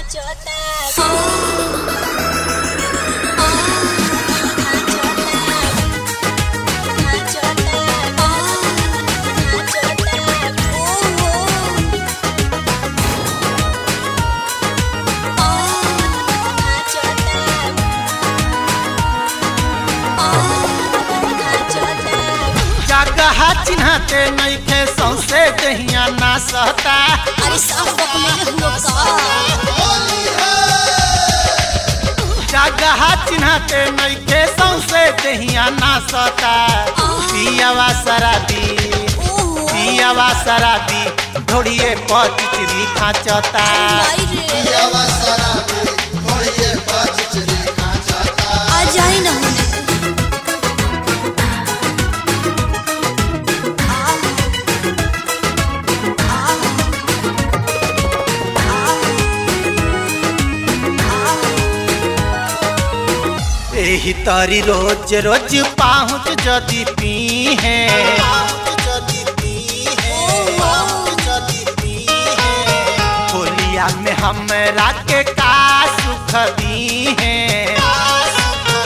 जगह चिन्हते नइखे सौसे दहिया ना सहता अरे सब बकले हुआ का जगह चिन्हते नइखे सौसे दहिया ना सहता पियावा शराबी ओहो पियावा शराबी ढोड़िए पचिचरी खाचता भाई रे आ जाए ना होने एही तरी रोज रोज पाहुच जदी पी है होलिया में हमरा के का सुख दी है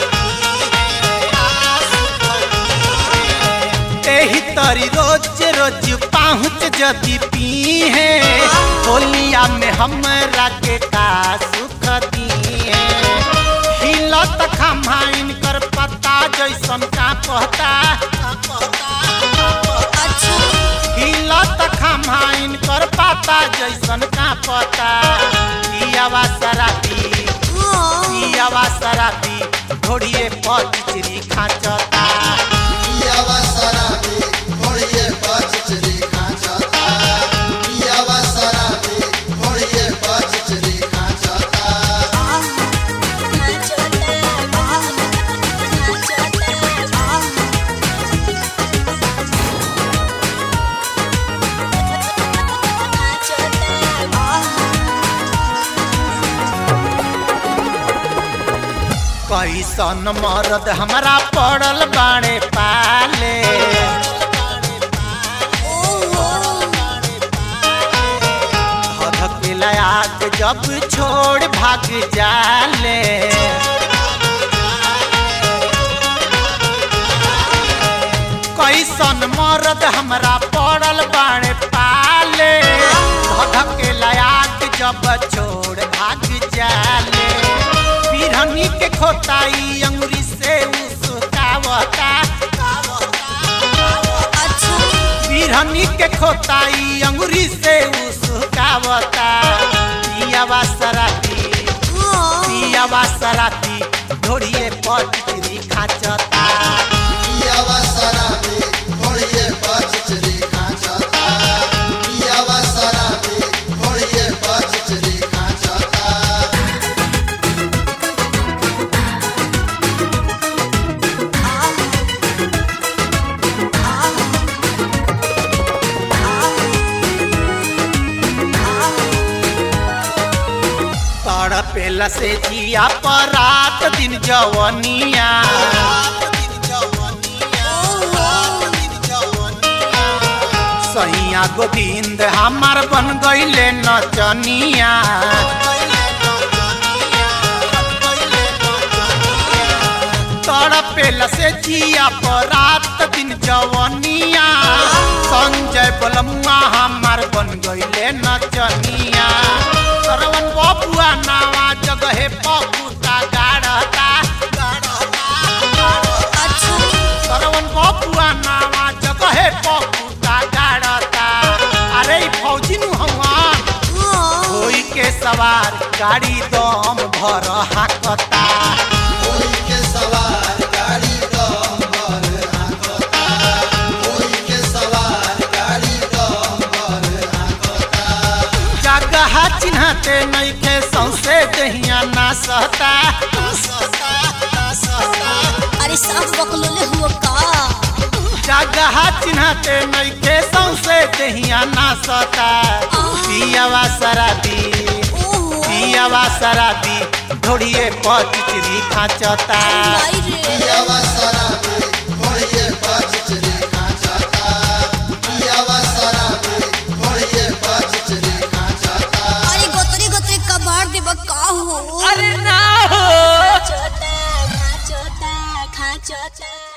एही तरी रोज रोज पाहुच जदी पी है होलिया में हमरा के का सुख दी है हिलत खम्हाइन कर पत्ता जैसन का पहता अच्छा हिलत खम्हाइन कर पत्ता जैसन का पता पियावा शराबी हाँ पियावा शराबी ढोड़िए पचिचरी खाचता कैसन मरद हमरा पड़ल बाड़े पाले धधकेला आग जब छोड़ भाग जाले कैसन मरद हमरा पड़ल बाड़े पाले धधकेला आग जब छोड़ भाग जाले बिरहनी के खोताई अंगुरी से उसकावता अच्छा बिरहनी के खोताई अंगुरी से उसकावता पियावा शराबी हाँ पियावा शराबी ढोड़िए पचिचरी खाचता तड़पेला से जिया पर रात दिन जवनिया सैया गोविंद हमार बन गईले नचनिया तड़पेला से जिया पर रात दिन जवनिया संजय बलमुआ हमार बन गईले नचनिया सरवन बबुआ नावा जगहे पपुता गाढ़ता अच्छा सरवन बबुआ नावा जगहे पपुता गाढ़ता अरे ई फौजी नु हमार हाँ होई के सवार गाड़ी दम भर हाकता जगह चिन्हते नइखे सौसे दहिया ना सहता अरे सब बकलोले हुआ का जगह चिन्हते नइखे सौसे दहिया ना सहता पियावा शराबी ओहो पियावा शराबी ढोड़िए पचिचरी खाचता भाई रे अरे गोतरी गोतरी कबाड़ दे का हो अरे ना हो छोटा खा छोटा खा छोटा